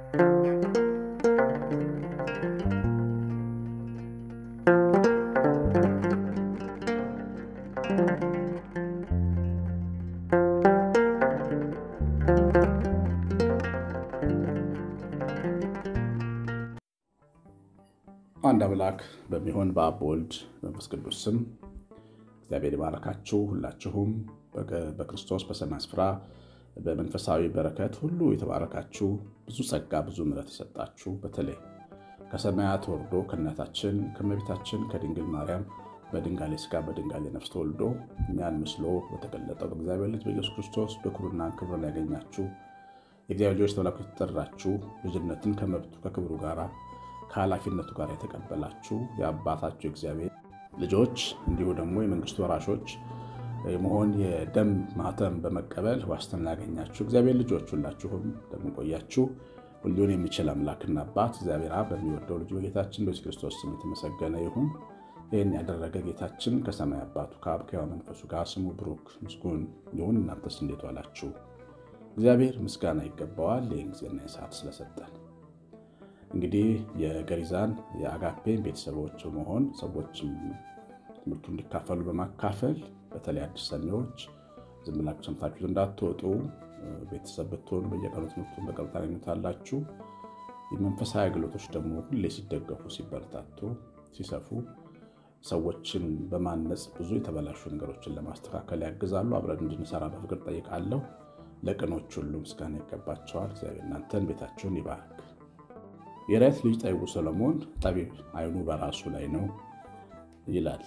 አንድ አምላክ በሚሆን በአብ በወልድ በመንፈስ ቅዱስ ስም እግዚአብሔር ይባረካችሁ። ሁላችሁም በክርስቶስ በሰማይ ስፍራ በመንፈሳዊ በረከት ሁሉ የተባረካችሁ ብዙ ጸጋ ብዙ ምሕረት የሰጣችሁ በተለይ ከሰማያት ወርዶ ከእናታችን ከእመቤታችን ከድንግል ማርያም በድንጋሌ ሥጋ በድንጋሌ ነፍስ ተወልዶ እኛን ምስሎ በተገለጠው በእግዚአብሔር ልጅ በኢየሱስ ክርስቶስ በክብሩና ክብርን ያገኛችሁ የእግዚአብሔር ልጆች ተብላችሁ የተጠራችሁ ልጅነትን ከመብቱ ከክብሩ ጋር ከኃላፊነቱ ጋር የተቀበላችሁ የአባታችሁ እግዚአብሔር ልጆች እንዲሁ ደግሞ የመንግስቱ ወራሾች የመሆን የደም ማህተም በመቀበል ዋስትና ያገኛችሁ እግዚአብሔር ልጆች ሁላችሁም እንደምንቆያችሁ ሁሉን የሚችል አምላክና አባት እግዚአብሔር አብ በሚወደው ልጁ በጌታችን በኢየሱስ ክርስቶስ ስም የተመሰገነ ይሁን። ይህን ያደረገ ጌታችን ከሰማይ አባቱ ከአብ ከሕያው መንፈሱ ጋር ስሙ ብሩክ ምስጉን ይሁን። እናንተስ እንዴት ዋላችሁ? እግዚአብሔር ምስጋና ይገባዋል ይህን ጊዜና ሰዓት ስለሰጠን። እንግዲህ የገሪዛን የአጋፔን ቤተሰቦች በመሆን ሰዎችም ትምህርቱ እንዲካፈሉ በማካፈል በተለይ አዲስ ሰሚዎች ዝም ብላችሁ ሰምታችሁት እንዳትወጡ ቤተሰብ ብትሆኑ በየቀኑ ትምህርቱን በቀጥታ ታገኙታላችሁ። የመንፈሳዊ አገልግሎቶች ደግሞ ሁሌ ሲደገፉ፣ ሲበረታቱ፣ ሲሰፉ ሰዎችን በማነጽ ብዙ የተበላሹ ነገሮችን ለማስተካከል ያግዛሉ። አብረን እንድንሰራ በፍቅር ጠይቃለሁ። ለቅኖች ሁሉ ምስጋና ይገባቸዋል። እግዚአብሔር እናንተን ቤታችሁን ይባርክ። የዳዊት ልጅ ጠቢቡ ሰሎሞን ጠቢብ ዓይኑ በራሱ ላይ ነው ይላል።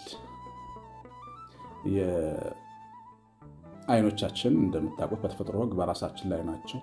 ዓይኖቻችን እንደምታውቁት በተፈጥሮ ሕግ በራሳችን ላይ ናቸው።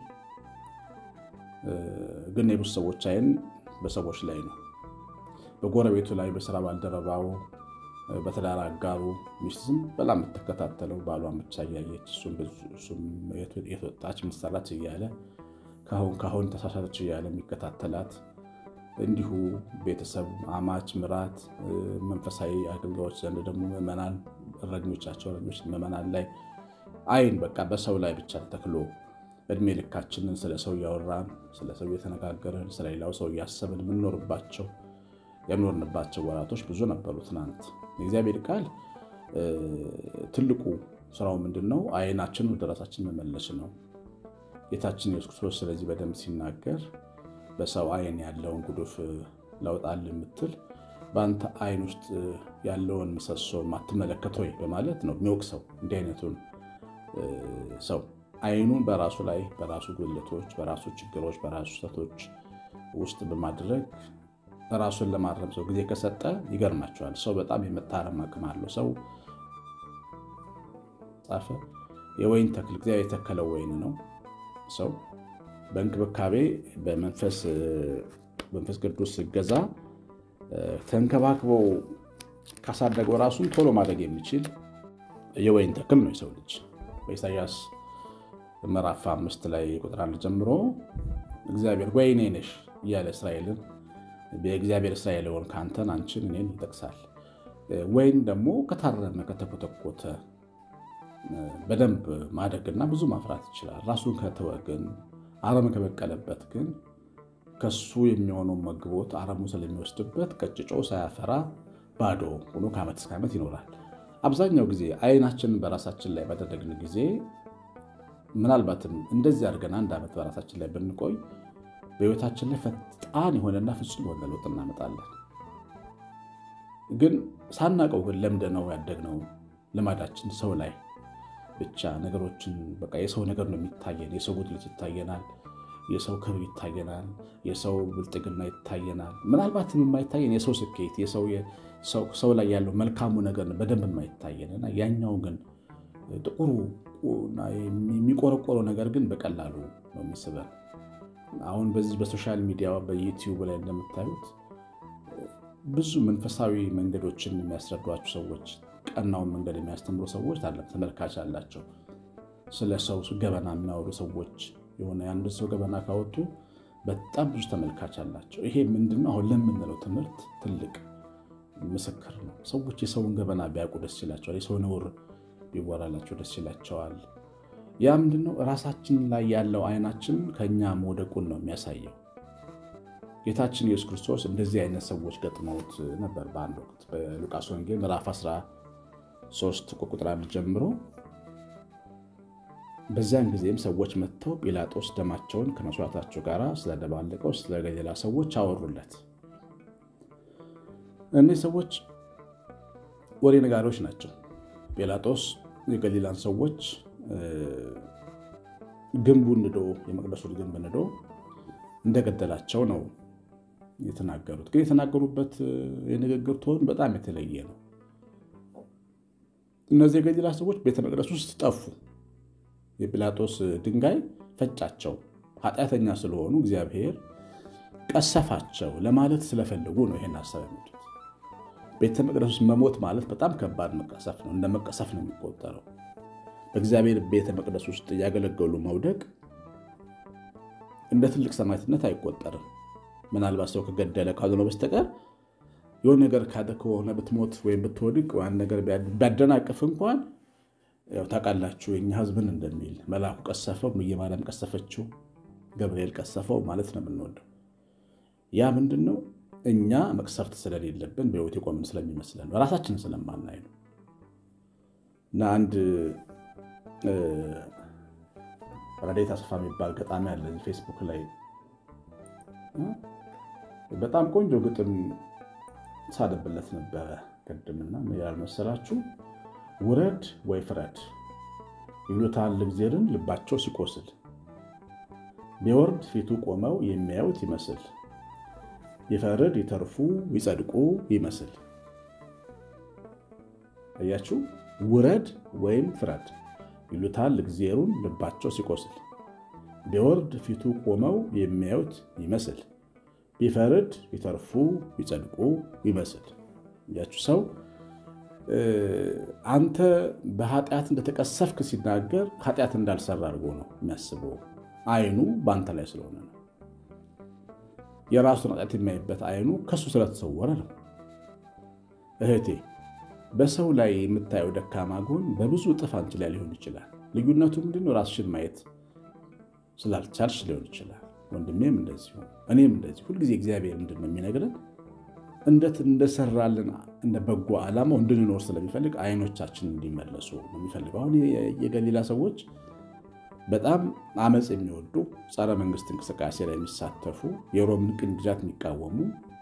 ግን የብዙ ሰዎች ዓይን በሰዎች ላይ ነው። በጎረቤቱ ላይ፣ በስራ ባልደረባው፣ በትዳር አጋሩ ሚስት ዝም ብላ የምትከታተለው ባሏን ብቻ እያየች እሱም የተወጣች ምትሰራች እያለ ካሁን ካሁን ተሳሳተች እያለ የሚከታተላት እንዲሁ ቤተሰብ፣ አማች፣ ምራት፣ መንፈሳዊ አገልጋዮች ዘንድ ደግሞ ምዕመናን እረኞቻቸው እረኞች ምዕመናን ላይ ዓይን በቃ በሰው ላይ ብቻ ተተክሎ እድሜ ልካችንን ስለ ሰው እያወራን ስለ ሰው እየተነጋገርን ስለ ሌላው ሰው እያሰብን የምንኖርባቸው የምኖርንባቸው ወራቶች ብዙ ነበሩ። ትናንት የእግዚአብሔር ቃል ትልቁ ስራው ምንድን ነው? ዓይናችን ወደ ራሳችን መመለስ ነው። ጌታችን ኢየሱስ ክርስቶስ ስለዚህ በደንብ ሲናገር በሰው ዓይን ያለውን ጉዱፍ ላውጣል የምትል በአንተ ዓይን ውስጥ ያለውን ምሰሶ ማትመለከት ወይ በማለት ነው የሚወቅሰው። እንዲህ አይነቱን ሰው ዓይኑን በራሱ ላይ በራሱ ጉድለቶች፣ በራሱ ችግሮች፣ በራሱ ስህተቶች ውስጥ በማድረግ ራሱን ለማረም ሰው ጊዜ ከሰጠ ይገርማቸዋል። ሰው በጣም የመታረም አቅም አለው። ሰው ጻፈ የወይን ተክል እግዚአብሔር የተከለው ወይን ነው። ሰው በእንክብካቤ በመንፈስ ቅዱስ ገዛ ተንከባክበው ካሳደገው ራሱን ቶሎ ማደግ የሚችል የወይን ተክል ነው የሰው ልጅ። በኢሳያስ ምዕራፍ አምስት ላይ ቁጥር አንድ ጀምሮ እግዚአብሔር ወይኔ ነሽ እያለ እስራኤልን የእግዚአብሔር እስራኤል የሆን ከአንተን አንቺን እኔን ይጠቅሳል። ወይን ደግሞ ከታረመ ከተኮተኮተ በደንብ ማደግና ብዙ ማፍራት ይችላል። ራሱን ከተወ ግን አረም ከበቀለበት ግን ከሱ የሚሆነው መግቦት አረሙ ስለሚወስድበት ቀጭጮ ሳያፈራ ባዶ ሆኖ ከዓመት እስከ ዓመት ይኖራል። አብዛኛው ጊዜ ዓይናችንን በራሳችን ላይ ባደረግን ጊዜ ምናልባትም እንደዚህ አድርገን አንድ ዓመት በራሳችን ላይ ብንቆይ በሕይወታችን ላይ ፈጣን የሆነና ፍጹም የሆነ ለውጥ እናመጣለን። ግን ሳናቀው ግን ለምደነው ያደግነው ልማዳችን ሰው ላይ ብቻ ነገሮችን በቃ የሰው ነገር ነው የሚታየን። የሰው ጉድለት ይታየናል። የሰው ክብር ይታየናል። የሰው ብልጥግና ይታየናል። ምናልባትም የማይታየን የሰው ስኬት፣ ሰው ላይ ያለው መልካሙ ነገር በደንብ የማይታየንና ያኛው ግን ጥቁሩ የሚቆረቆረው ነገር ግን በቀላሉ ነው የሚስበን። አሁን በዚህ በሶሻል ሚዲያ በዩቲዩብ ላይ እንደምታዩት ብዙ መንፈሳዊ መንገዶችን የሚያስረዷቸው ሰዎች ቀናውን መንገድ የሚያስተምሩ ሰዎች አለ ተመልካች አላቸው። ስለ ሰው ገበና የሚያወሩ ሰዎች የሆነ የአንድ ሰው ገበና ካወጡ በጣም ብዙ ተመልካች አላቸው። ይሄ ምንድነው? አሁን ለምንለው ትምህርት ትልቅ ምስክር ነው። ሰዎች የሰውን ገበና ቢያውቁ ደስ ይላቸዋል። የሰው ነውር ቢወራላቸው ደስ ይላቸዋል። ያ ምንድነው? ራሳችን ላይ ያለው ዓይናችን ከኛ መውደቁን ነው የሚያሳየው። ጌታችን ኢየሱስ ክርስቶስ እንደዚህ አይነት ሰዎች ገጥመውት ነበር። በአንድ ወቅት በሉቃስ ወንጌል ምዕራፍ 13 ቁጥር አንድ ጀምሮ በዚያን ጊዜም ሰዎች መጥተው ጲላጦስ ደማቸውን ከመስዋዕታቸው ጋር ስለደባለቀው ስለ ገሊላ ሰዎች አወሩለት። እነዚህ ሰዎች ወሬ ነጋሪዎች ናቸው። ጲላጦስ የገሊላን ሰዎች ግንቡን ንዶ የመቅደሱን ግንብ ንዶ እንደገደላቸው ነው የተናገሩት። ግን የተናገሩበት የንግግር ቶን በጣም የተለየ ነው። እነዚህ የገሊላ ሰዎች ቤተ መቅደስ ውስጥ ጠፉ። የጲላጦስ ድንጋይ ፈጫቸው። ኃጢአተኛ ስለሆኑ እግዚአብሔር ቀሰፋቸው ለማለት ስለፈለጉ ነው ይሄን ሀሳብ ያመጡት። ቤተ መቅደስ ውስጥ መሞት ማለት በጣም ከባድ መቀሰፍ ነው። እንደ መቀሰፍ ነው የሚቆጠረው። በእግዚአብሔር ቤተ መቅደስ ውስጥ እያገለገሉ መውደቅ እንደ ትልቅ ሰማዕትነት አይቆጠርም። ምናልባት ሰው ከገደለ ካልሆነ በስተቀር የሆነ ነገር ካደ ከሆነ ብትሞት ወይም ብትወድቅ ዋን ነገር ቢያደናቅፍ እንኳን ያው ታውቃላችሁ የኛ ሕዝብን እንደሚል መልአኩ ቀሰፈው፣ እምዬ ማርያም ቀሰፈችው፣ ገብርኤል ቀሰፈው ማለት ነው የምንወደው። ያ ምንድን ነው? እኛ መቅሰፍት ስለሌለብን በሕይወት የቆምን ስለሚመስለን ራሳችንን ስለማናይ ነው። እና አንድ ረዴት አስፋ የሚባል ገጣሚ አለ ፌስቡክ ላይ በጣም ቆንጆ ግጥም ሳደብለት ነበረ ቅድምና ምን ይላል መሰላችሁ? ውረድ ወይ ፍረድ ይሉታል እግዜርን ልባቸው ሲቆስል ቢወርድ ፊቱ ቆመው የሚያዩት ይመስል ይፈርድ ይተርፉ ይጸድቁ ይመስል። እያችሁ ውረድ ወይም ፍረድ ይሉታል እግዜሩን ልባቸው ሲቆስል ቢወርድ ፊቱ ቆመው የሚያዩት ይመስል ቢፈርድ ይተርፉ ይጸድቁ ይመስል። እያችሁ ሰው አንተ በኃጢአት እንደተቀሰፍክ ሲናገር ኃጢአት እንዳልሰራ አድርጎ ነው የሚያስበው። አይኑ በአንተ ላይ ስለሆነ ነው። የራሱን ኃጢአት የሚያይበት አይኑ ከሱ ስለተሰወረ ነው። እህቴ በሰው ላይ የምታየው ደካማ ጎን በብዙ እጥፍ አንቺ ላይ ሊሆን ይችላል። ልዩነቱ ምንድነው? ራስሽን ማየት ስላልቻልሽ ሊሆን ይችላል። ወንድሜም እንደዚሁ እኔም እንደዚህ። ሁልጊዜ እግዚአብሔር ምንድን ነው የሚነግረን እንደት እንደሰራልን እንደ በጎ ዓላማው እንድንኖር ስለሚፈልግ አይኖቻችን እንዲመለሱ ነው የሚፈልገው። አሁን የገሊላ ሰዎች በጣም አመፅ የሚወዱ ጸረ መንግስት እንቅስቃሴ ላይ የሚሳተፉ የሮምን ቅኝ ግዛት የሚቃወሙ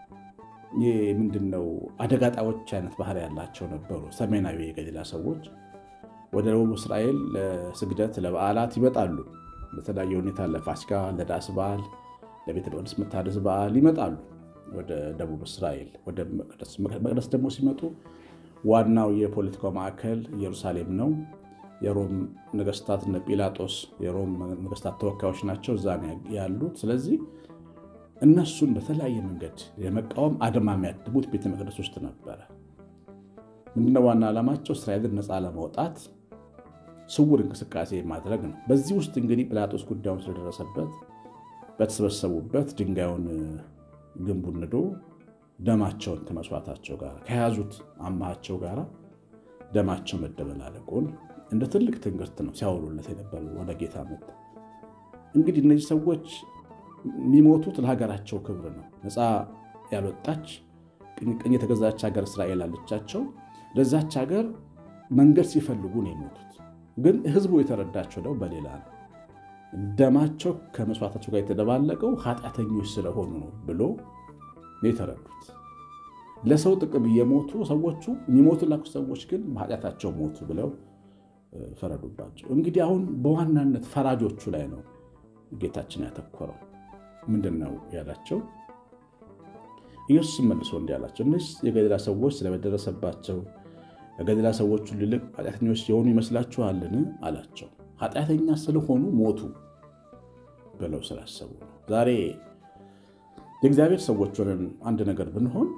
ምንድነው አደጋ ጣዮች አይነት ባህሪ ያላቸው ነበሩ። ሰሜናዊ የገሊላ ሰዎች ወደ ደቡብ እስራኤል ለስግደት ለበዓላት ይመጣሉ። በተለያየ ሁኔታ ለፋሲካ፣ ለዳስ በዓል፣ ለቤተ መቅደስ መታደስ በዓል ይመጣሉ ወደ ደቡብ እስራኤል ወደ መቅደስ። መቅደስ ደግሞ ሲመጡ ዋናው የፖለቲካው ማዕከል ኢየሩሳሌም ነው። የሮም ነገስታት እነ ጲላጦስ የሮም ነገስታት ተወካዮች ናቸው እዛ ያሉት። ስለዚህ እነሱን በተለያየ መንገድ የመቃወም አድማ የሚያድሙት ቤተ መቅደስ ውስጥ ነበረ። ምንድነው ዋና ዓላማቸው? እስራኤልን ነፃ ለማውጣት ስውር እንቅስቃሴ ማድረግ ነው። በዚህ ውስጥ እንግዲህ ጲላጦስ ጉዳዩን ስለደረሰበት በተሰበሰቡበት ድንጋዩን ግንቡን ንዶ ደማቸውን ከመስዋዕታቸው ጋር ከያዙት አማቸው ጋር ደማቸው መደበላለቁን እንደ ትልቅ ትንግርት ነው ሲያወሩለት የነበሩ ወደ ጌታ መጣ። እንግዲህ እነዚህ ሰዎች የሚሞቱት ለሀገራቸው ክብር ነው። ነፃ ያልወጣች ቅኝ የተገዛች ሀገር እስራኤል አለቻቸው። ለዛች ሀገር መንገድ ሲፈልጉ ነው የሞቱት። ግን ህዝቡ የተረዳቸው ደግሞ በሌላ ነው። ደማቸው ከመስዋዕታቸው ጋር የተደባለቀው ኃጢአተኞች ስለሆኑ ነው ብሎ ነው የተረዱት። ለሰው ጥቅም እየሞቱ ሰዎቹ የሚሞቱላቸው ሰዎች ግን በኃጢአታቸው ሞቱ ብለው ፈረዱባቸው። እንግዲህ አሁን በዋናነት ፈራጆቹ ላይ ነው ጌታችን ያተኮረው። ምንድን ነው ያላቸው? ኢየሱስ መልሶ እንዲህ አላቸው፣ እነዚህ የገሊላ ሰዎች ስለበደረሰባቸው ከገሊላ ሰዎች ሁሉ ይልቅ ኃጢአተኞች የሆኑ ይመስላችኋልን? አላቸው። ኃጢአተኛ ስለሆኑ ሞቱ ብለው ስላሰቡ ነው። ዛሬ የእግዚአብሔር ሰዎች ሆነን አንድ ነገር ብንሆን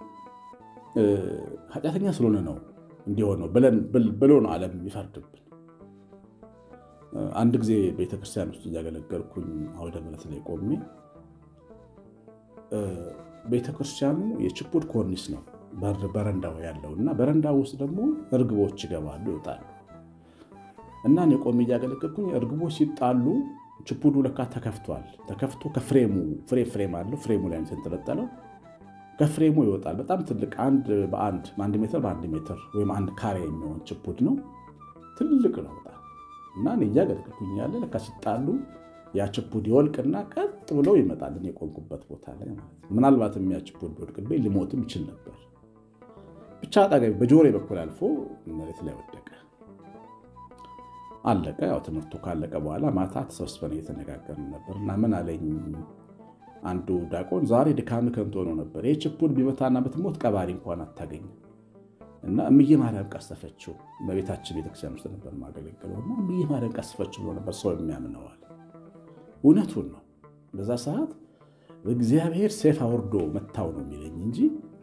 ኃጢአተኛ ስለሆነ ነው እንዲሆነው ብሎ ነው ዓለም የሚፈርድብን። አንድ ጊዜ ቤተክርስቲያን ውስጥ እያገለገልኩኝ አውደ ምሕረት ላይ ቆሜ ቤተክርስቲያኑ የችፑድ ኮርኒስ ነው በረንዳው ያለው እና በረንዳው ውስጥ ደግሞ እርግቦች ይገባሉ ይወጣሉ። እና እኔ ቆሜ እያገለገልኩኝ እርግቦች ሲጣሉ ችፑዱ ለካ ተከፍቷል። ተከፍቶ ከፍሬሙ ፍሬ ፍሬም አለው ፍሬሙ ላይ የተንጠለጠለው ከፍሬሙ ይወጣል። በጣም ትልቅ አንድ በአንድ አንድ ሜትር በአንድ ሜትር ወይም አንድ ካሬ የሚሆን ችፑድ ነው። ትልቅ ነው በጣም እና እኔ እያገለገልኩኝ ያለ ለካ ሲጣሉ ያ ችፑድ ይወልቅና ቀጥ ብለው ይመጣል እኔ የቆምኩበት ቦታ ላይ ማለት ነው። ምናልባትም ያ ችፑድ ቢወድቅብኝ ልሞትም ይችል ነበር። ብቻ አጠገቤ በጆሮዬ በኩል አልፎ መሬት ላይ ወደቀ። አለቀ። ያው ትምህርቱ ካለቀ በኋላ ማታ ተሰብስበን እየተነጋገርን ነበር እና ምን አለኝ አንዱ ዲያቆን ዛሬ ድካም ከንቱ ሆኖ ነበር። ይህ ችፑድ ቢመታና ብትሞት ቀባሪ እንኳን አታገኝም እና እምዬ ማርያም ቀሰፈችው። በቤታችን ቤተክርስቲያን ውስጥ ነበር የማገለግለው እና እምዬ ማርያም ቀሰፈችው ብሎ ነበር ሰው የሚያምነዋል። እውነቱን ነው። በዛ ሰዓት እግዚአብሔር ሴፍ አውርዶ መታው ነው የሚለኝ እንጂ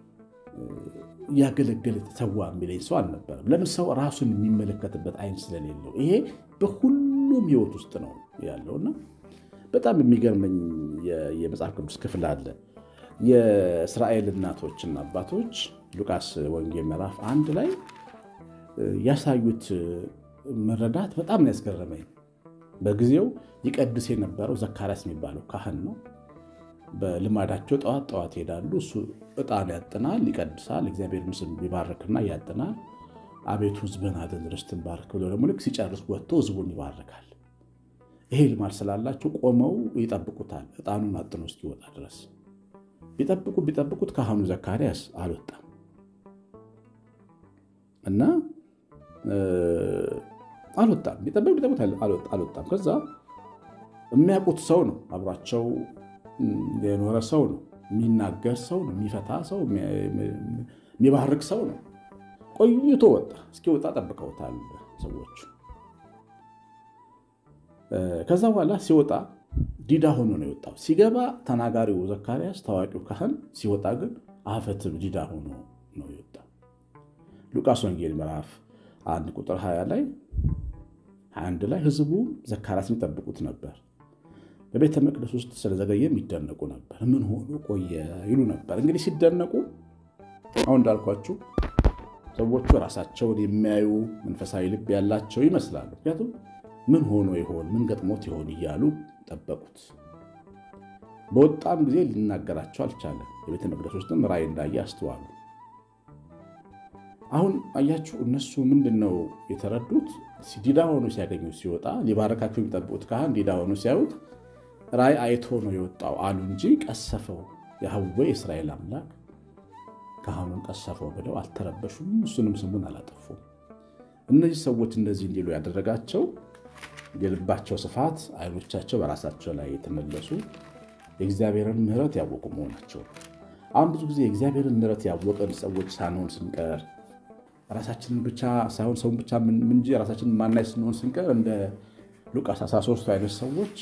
እያገለገለ ተሰዋ የሚለኝ ሰው አልነበረም። ለምን ሰው ራሱን የሚመለከትበት አይን ስለሌለው፣ ይሄ በሁሉም ሕይወት ውስጥ ነው ያለውና በጣም የሚገርመኝ የመጽሐፍ ቅዱስ ክፍል አለ። የእስራኤል እናቶችና አባቶች ሉቃስ ወንጌል ምዕራፍ አንድ ላይ ያሳዩት መረዳት በጣም ነው ያስገረመኝ። በጊዜው ይቀድስ የነበረው ዘካርያስ የሚባለው ካህን ነው። በልማዳቸው ጠዋት ጠዋት ይሄዳሉ። እሱ ዕጣን ያጥናል፣ ይቀድሳል፣ እግዚአብሔርን ስም ይባርክና ያጥናል። አቤቱ ሕዝብህን አድን ርስትህን ባርክ ብሎ ደግሞ ልክ ሲጨርስ ወጥቶ ሕዝቡን ይባርካል። ይሄ ልማድ ስላላቸው ቆመው ይጠብቁታል፣ ዕጣኑን አጥኖ እስኪወጣ ድረስ ቢጠብቁ ቢጠብቁት ካህኑ ዘካርያስ አልወጣም እና አልወጣም። ቢጠብቁ ቢጠብቁት አልወጣም። ከዛ የሚያውቁት ሰው ነው አብሯቸው የኖረ ሰው ነው። የሚናገር ሰው ነው። የሚፈታ ሰው፣ የሚባርክ ሰው ነው። ቆይቶ ወጣ። እስኪወጣ ጠብቀውታል ሰዎቹ። ከዛ በኋላ ሲወጣ ዲዳ ሆኖ ነው የወጣው። ሲገባ ተናጋሪው ዘካርያስ ታዋቂው ካህን፣ ሲወጣ ግን አፈትም ዲዳ ሆኖ ነው የወጣው። ሉቃስ ወንጌል ምዕራፍ አንድ ቁጥር 20 ላይ 21 ላይ ህዝቡ ዘካርያስን ይጠብቁት ነበር በቤተ መቅደስ ውስጥ ስለዘገየ የሚደነቁ ነበር። ምን ሆኖ ቆየ ይሉ ነበር። እንግዲህ ሲደነቁ አሁን እንዳልኳችሁ ሰዎቹ ራሳቸውን የሚያዩ መንፈሳዊ ልብ ያላቸው ይመስላሉ። ምክንያቱም ምን ሆኖ ይሆን ምን ገጥሞት ይሆን እያሉ ጠበቁት። በወጣም ጊዜ ሊናገራቸው አልቻለም። የቤተ መቅደስ ውስጥም ራእይ እንዳየ አስተዋሉ። አሁን አያችሁ እነሱ ምንድን ነው የተረዱት? ዲዳ ሆኖ ሲያገኙ ሲወጣ ሊባረካቸው የሚጠብቁት ካህን ዲዳ ሆኖ ሲያዩት ራእይ አይቶ ነው የወጣው አሉ እንጂ ቀሰፈው ያህዌ የእስራኤል አምላክ ካህኑን ቀሰፈው ብለው አልተረበሹም። እሱንም ስሙን አላጠፉም። እነዚህ ሰዎች እንደዚህ እንዲሉ ያደረጋቸው የልባቸው ስፋት፣ አይኖቻቸው በራሳቸው ላይ የተመለሱ የእግዚአብሔርን ምሕረት ያወቁ መሆናቸው። አሁን ብዙ ጊዜ የእግዚአብሔርን ምሕረት ያወቀን ሰዎች ሳንሆን ስንቀር ራሳችንን ብቻ ሳይሆን ሰውን ብቻ እንጂ ራሳችንን ማናይ ስንሆን ስንቀር እንደ ሉቃስ 13 አይነት ሰዎች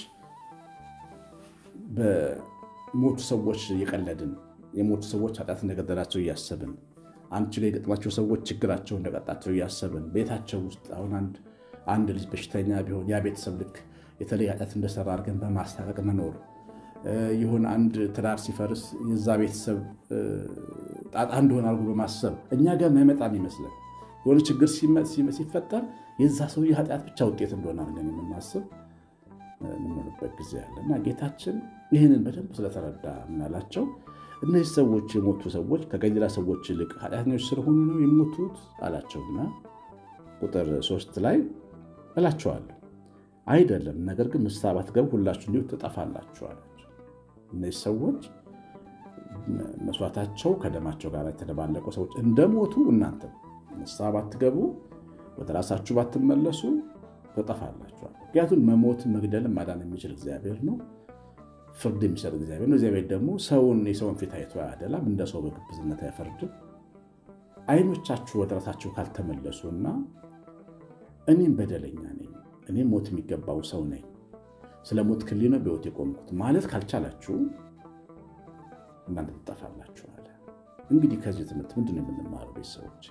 በሞቱ ሰዎች እየቀለድን የሞቱ ሰዎች ኃጢአት እንደገደላቸው እያሰብን አንድ ችግር የገጥማቸው ሰዎች ችግራቸው እንደቀጣቸው እያሰብን ቤታቸው ውስጥ አሁን አንድ ልጅ በሽተኛ ቢሆን ያ ቤተሰብ ልክ የተለየ ኃጢአት እንደሰራ አድርገን በማስታረቅ መኖር ይሁን አንድ ትዳር ሲፈርስ የዛ ቤተሰብ ጣጣ እንደሆነ አድርጎ በማሰብ እኛ ጋር ማይመጣም ይመስለን የሆነ ችግር ሲፈጠር የዛ ሰውዬ ኃጢአት ብቻ ውጤት እንደሆነ አድርገን የምናስብ የምንሆንበት ጊዜ አለ እና ጌታችን ይህንን በደንብ ስለተረዳ ምናላቸው እነዚህ ሰዎች የሞቱ ሰዎች ከገሊላ ሰዎች ይልቅ ኃጢአተኞች ስለሆኑ ነው የሞቱት አላቸውና ቁጥር ሶስት ላይ እላቸዋለሁ አይደለም፣ ነገር ግን ንስሐ ባትገቡ ሁላችሁ እንዲሁ ትጠፋላችሁ አላቸው። እነዚህ ሰዎች መስዋዕታቸው ከደማቸው ጋር የተደባለቁ ሰዎች እንደሞቱ እናንተ ንስሐ ባትገቡ ወደ ራሳችሁ ባትመለሱ ትጠፋላችኋል። ምክንያቱም መሞትን መግደልን ማዳን የሚችል እግዚአብሔር ነው። ፍርድ የሚሰጥ እግዚአብሔር ነው። እግዚአብሔር ደግሞ ሰውን የሰውን ፊት አይቶ አያደላም፣ እንደ ሰው በግብዝነት አይፈርድም። አይኖቻችሁ ወደ ራሳችሁ ካልተመለሱና እኔም በደለኛ ነኝ፣ እኔም ሞት የሚገባው ሰው ነኝ፣ ስለ ሞት ክሊ ነው በሕይወት የቆምኩት ማለት ካልቻላችሁ እናንተ ትጠፋላችሁ አለ። እንግዲህ ከዚህ ትምህርት ምንድን ነው የምንማረው ቤተሰቦች?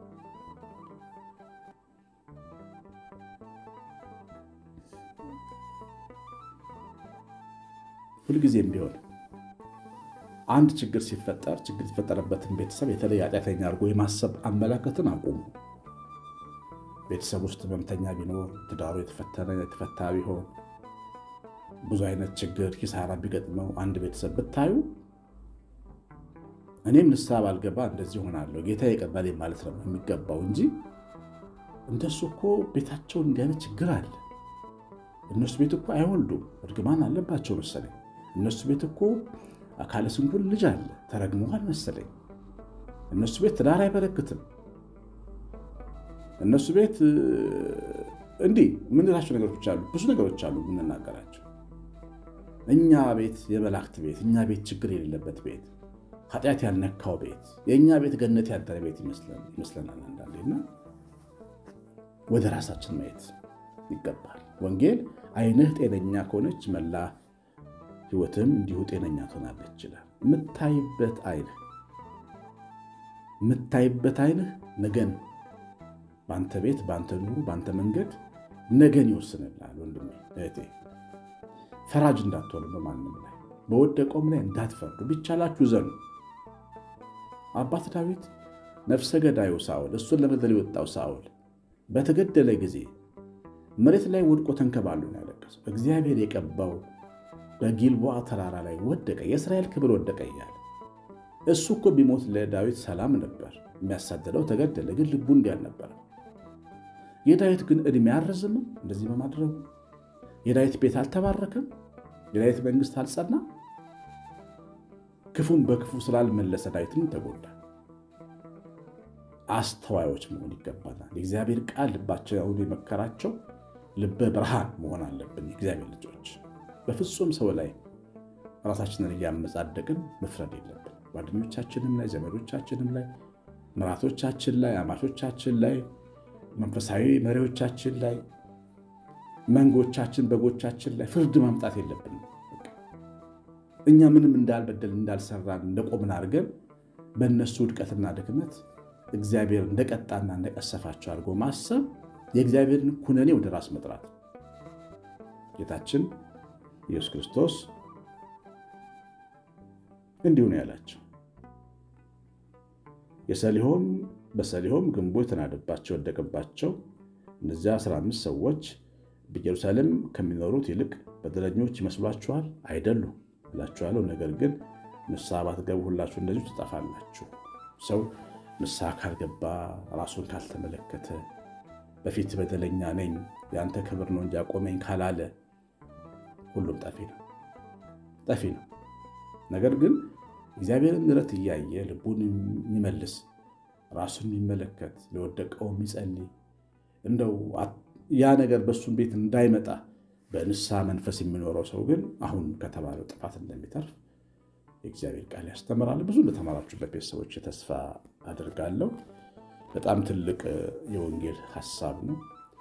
ሁልጊዜም ቢሆን አንድ ችግር ሲፈጠር ችግር የተፈጠረበትን ቤተሰብ የተለየ ኃጢአተኛ አድርጎ የማሰብ አመለካከትን አቁሙ። ቤተሰብ ውስጥ ህመምተኛ ቢኖር ትዳሩ የተፈታ ቢሆን ብዙ አይነት ችግር ኪሳራ ቢገጥመው አንድ ቤተሰብ ብታዩ እኔም ንስሐ ባልገባ እንደዚህ ሆናለሁ ጌታ ይቀባል ማለት ነው የሚገባው እንጂ እንደሱ እኮ ቤታቸው እንዲህ አይነት ችግር አለ። እነሱ ቤት እኮ አይወልዱም፣ እርግማን አለባቸው መሰለኝ። እነሱ ቤት እኮ አካለ ስንኩል ልጅ አለ፣ ተረግመዋል መሰለኝ። እነሱ ቤት ትዳር አይበረክትም። እነሱ ቤት እንዲህ የምንላቸው ነገሮች አሉ፣ ብዙ ነገሮች አሉ የምንናገራቸው። እኛ ቤት የመላእክት ቤት፣ እኛ ቤት ችግር የሌለበት ቤት፣ ኃጢአት ያልነካው ቤት፣ የእኛ ቤት ገነት ያደረ ቤት ይመስለናል አንዳንዴና ወደ ራሳችን ማየት ይገባል። ወንጌል ዓይንህ ጤነኛ ከሆነች መላ ሕይወትም እንዲሁ ጤነኛ ትሆናለች ይላል። የምታይበት ዓይንህ የምታይበት ዓይንህ ነገን በአንተ ቤት፣ በአንተ ኑሩ፣ በአንተ መንገድ ነገን ይወስንልሃል። ወንድሜ እህቴ፣ ፈራጅ እንዳትሆኑ በማንም ላይ በወደቀውም ላይ እንዳትፈርዱ፣ ቢቻላችሁ ዘኑ። አባት ዳዊት ነፍሰ ገዳዩ ሳውል እሱን ለመግደል የወጣው ሳውል በተገደለ ጊዜ መሬት ላይ ወድቆ ተንከባሉ ነው ያለቀሰው። እግዚአብሔር የቀባው በጊልቦዓ ተራራ ላይ ወደቀ፣ የእስራኤል ክብር ወደቀ እያለ እሱ እኮ ቢሞት ለዳዊት ሰላም ነበር። የሚያሳድደው ተገደለ፣ ግን ልቡ እንዲህ አልነበረም። የዳዊት ግን ዕድሜ አልረዘምም እንደዚህ በማድረጉ የዳዊት ቤት አልተባረከም፣ የዳዊት መንግስት አልጸና። ክፉን በክፉ ስላልመለሰ ዳዊትም ተጎዳ። አስተዋዮች መሆን ይገባናል። የእግዚአብሔር ቃል ልባቸውን የመከራቸው ልበ ብርሃን መሆን አለብን። የእግዚአብሔር ልጆች በፍጹም ሰው ላይ ራሳችንን እያመጻደቅን መፍረድ የለብን። ጓደኞቻችንም ላይ፣ ዘመዶቻችንም ላይ፣ ምራቶቻችን ላይ፣ አማቾቻችን ላይ፣ መንፈሳዊ መሪዎቻችን ላይ፣ መንጎቻችን፣ በጎቻችን ላይ ፍርድ ማምጣት የለብንም። እኛ ምንም እንዳልበደል እንዳልሰራን እንደቆምን አድርገን በእነሱ ውድቀትና ድክመት እግዚአብሔር እንደቀጣና እንደቀሰፋቸው አድርጎ ማሰብ የእግዚአብሔርን ኩነኔ ወደ ራስ መጥራት። ጌታችን ኢየሱስ ክርስቶስ እንዲሁ ነው ያላቸው። የሰሊሆም በሰሊሆም ግንቡ የተናደባቸው የወደቀባቸው እነዚያ 15 ሰዎች በኢየሩሳሌም ከሚኖሩት ይልቅ በደለኞች ይመስሏችኋል? አይደሉም እላችኋለሁ። ነገር ግን ንስሐ ባትገቡ ሁላችሁ እንደዚሁ ትጠፋላችሁ። ሰው ንስሐ ካልገባ ራሱን ካልተመለከተ በፊት በደለኛ ነኝ የአንተ ክብር ነው እንጂ አቆመኝ ካላለ ሁሉም ጠፊ ነው ጠፊ ነው። ነገር ግን እግዚአብሔርን ምሕረት እያየ ልቡን የሚመልስ ራሱን የሚመለከት ለወደቀው የሚጸልይ እንደው ያ ነገር በእሱም ቤት እንዳይመጣ በንስሐ መንፈስ የሚኖረው ሰው ግን አሁን ከተባለው ጥፋት እንደሚተርፍ የእግዚአብሔር ቃል ያስተምራል። ብዙ እንደተማራችሁበት ቤተሰቦች ተስፋ አድርጋለሁ። በጣም ትልቅ የወንጌል ሀሳብ ነው።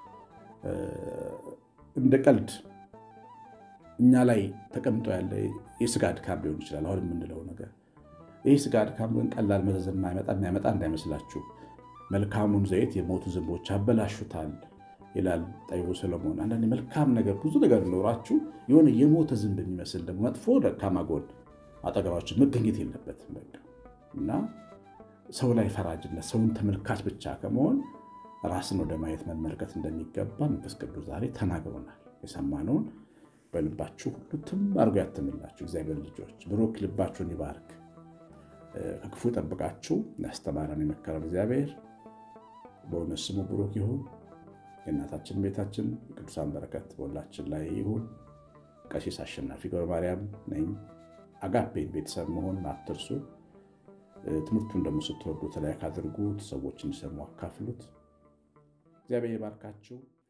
እንደ ቀልድ እኛ ላይ ተቀምጦ ያለ የስጋ ድካም ሊሆን ይችላል። አሁን የምንለው ነገር ይህ ስጋ ድካም ግን ቀላል መዘዝ የማይመጣ የሚያመጣ እንዳይመስላችሁ። መልካሙን ዘይት የሞቱ ዝንቦች ያበላሹታል ይላል ጠቢቡ ሰሎሞን። አንዳንድ መልካም ነገር ብዙ ነገር ኖራችሁ የሆነ የሞተ ዝንብ የሚመስል ደግሞ መጥፎ ደካማ ጎን አጠገባችን መገኘት የለበትም። በቃ እና ሰው ላይ ፈራጅነት፣ ሰውን ተመልካች ብቻ ከመሆን ራስን ወደ ማየት መመልከት እንደሚገባ መንፈስ ቅዱስ ዛሬ ተናግሮናል። የሰማነውን በልባችሁ ሁሉ ትም አድርጎ ያትምላችሁ። እግዚአብሔር ልጆች ብሩክ ልባችሁን ይባርክ፣ ከክፉ ጠብቃችሁ ያስተማረን የመከረን እግዚአብሔር በእውነት ስሙ ብሩክ ይሁን። የእናታችን ቤታችን የቅዱሳን በረከት በሁላችን ላይ ይሁን። ቀሲስ አሸናፊ ገብረ ማርያም ነኝ። አጋፔን ቤተሰብ መሆኑን አትርሱ። ትምህርቱን ደግሞ ስትወዱ ተለያክ አድርጉት። ሰዎች እንዲሰሙ አካፍሉት። እግዚአብሔር ይባርካችሁ።